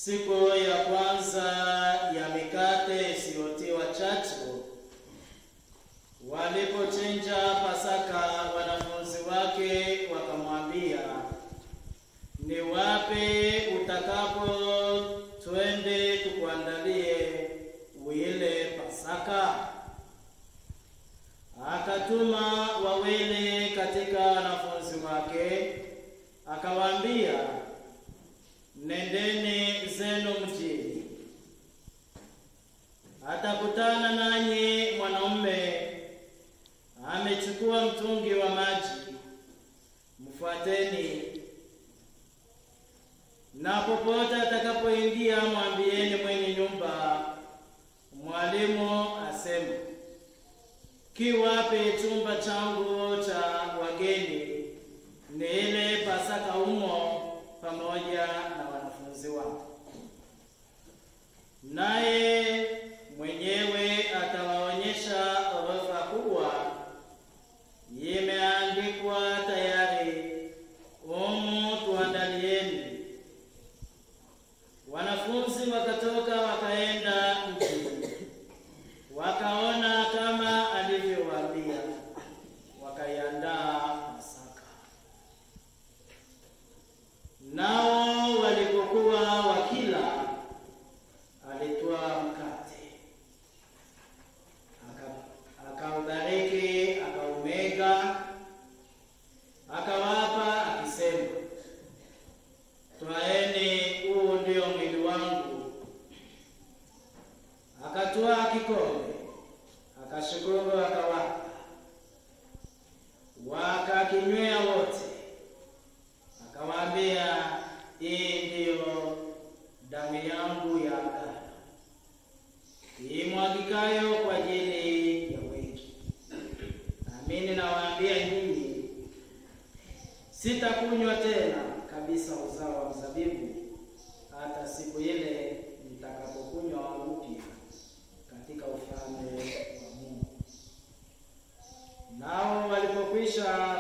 Siku ya kwanza ya mikate isiyotiwa chachu, walipochinja Pasaka, wanafunzi wake wakamwambia, ni wapi utakapo twende tukuandalie uile Pasaka? Akatuma wawili katika wanafunzi wake, akawaambia, nendeni zenu mjini, atakutana nanyi mwanaume amechukua mtungi wa maji, mfuateni. Na popote atakapoingia, mwambieni mwenye nyumba, mwalimu asema, kiwapi chumba changu cha wageni, ni ile Pasaka humo pamoja na wanafunzi wako. Naye mwenyewe atawaonyesha orodha kubwa, imeandikwa tayari, umu tuandalieni. Wanafunzi wakatoka wakaenda mjini, wakaona kama alivyowaambia, wakaiandaa Pasaka. Nao walipokuwa wakila, alitwaa mkate, aka- akaubariki, akaumega, akawapa akisema, twaeni, huu ndio mwili wangu. Akatwaa kikombe, akashukuru, akawapa, wakakinywea wote. Akawaambia, hii ndiyo damu yangu ya agano imwagikayo kwa ajili ya wengi. Amini nawaambia nyinyi, sitakunywa tena kabisa uzao wa mzabibu hata siku ile nitakapokunywa upya katika ufalme wa Mungu. Nao walipokwisha